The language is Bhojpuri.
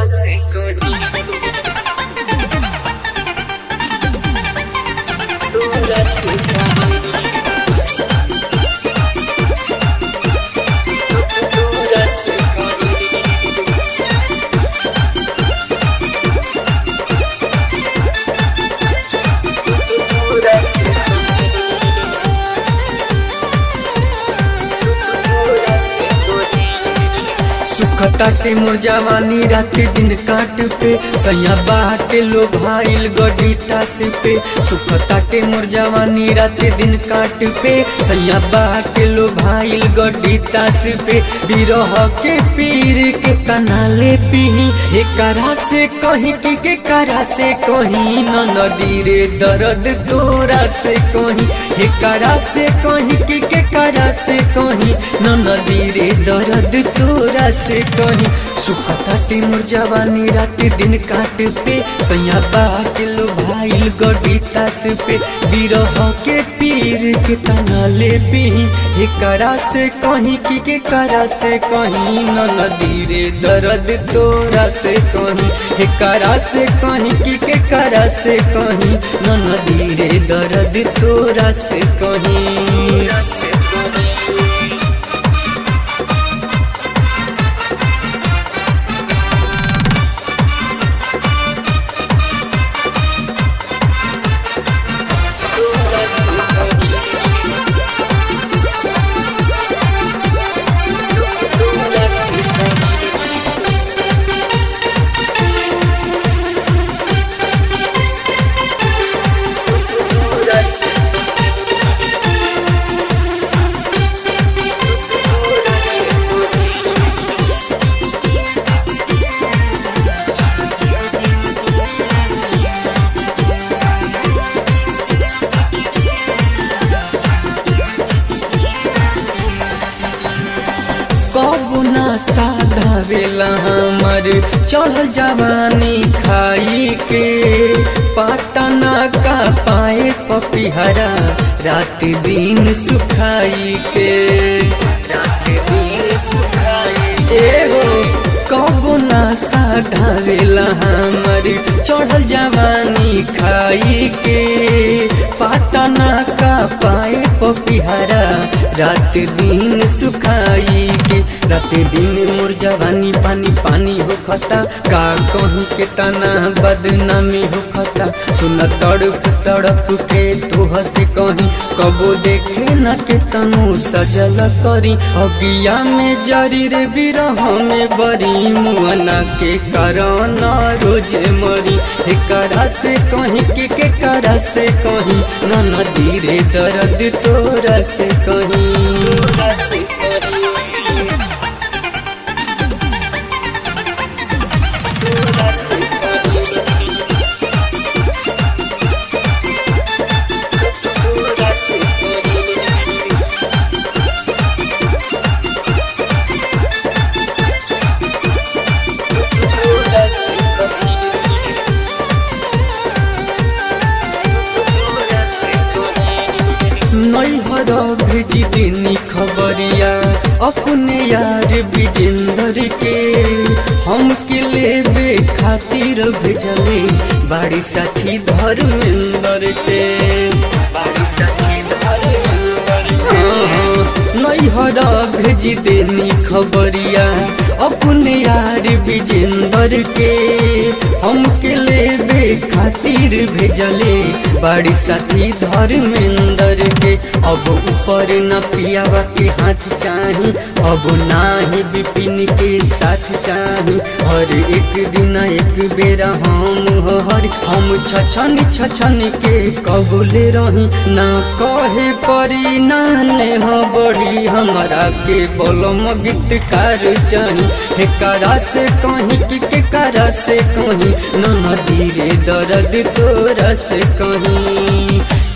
se conmigo. Toda se conmigo. Toda se conmigo. Toda se Toda se सुखता के मोर जवानी रात दिन काट पे सैया बाटे लो भाईल गडीता से पे सुखता के मोर जवानी रात दिन काट पे सैया बाटे लो भाईल गडीता से पे बिरह के पीर के कनाले पीही एकरा से कहीं की के करा से कहीं न नदी रे दर्द तोरा से कहीं एकरा से कहीं की के करा से कहीं न नदी रे दर्द तोरा से कहीं सुखता ते मोर जवानी रात दिन काट पे सैया बाट लो भाईल गडीता से पे बिरह के पीर के तनाले पीही एकरा से कहीं की के करा से कहीं न नदी रे दर्द तोरा से कहीं एकरा से कहीं की के करा से कहीं न नदी रे दर्द तोरा से कहीं कबू ना साधावेला हमर चढ़ल जवानी खाई के पाटना का पाए पपिहरा रात दिन सुखाई के रात दिन सुखाई ए हो कबू ना साधावेला हमर चढ़ल जवानी खाई के पाटना का पाए पपिहरा रात दिन सुखाई के रात दिन मोर जवानी पानी पानी हो खता का कहीं के तना बदनामी हो खता सुन तड़प तड़प के तू हंसे कहीं कबो देखे न के तनु सजल करी अगिया में जरी रे बिरह में बरी मुअना के कारण रोज मरी एकरा से कहीं के के करा से कहीं न नदी रे दर्द तोरा से कहीं नैहर भेजी देनी खबरिया अपने यार विजेंद्र के हम के लेबे खातिर भेजले बाड़ी साथी धर्मेंद्र के बाड़ी साथी धर्मेंद्र के नैहर भेजी देनी खबरिया अपने यार विजेंद्र के हम के लेबे खातिर भेजले बाड़ी साथी धर्मेंद्र के अब ऊपर न पियावा के हाथ चाही अब नाही विपिन के साथ चाही हर एक दिन एक बेरा हम हर हम छछन छछन के कबूले रही ना कहे परी नाने हो बड़ी हमारा के बोलम गीतकार चाही एकरा से कहीं कि के करा से कहीं न नदी रे दर्द तोरा से कहीं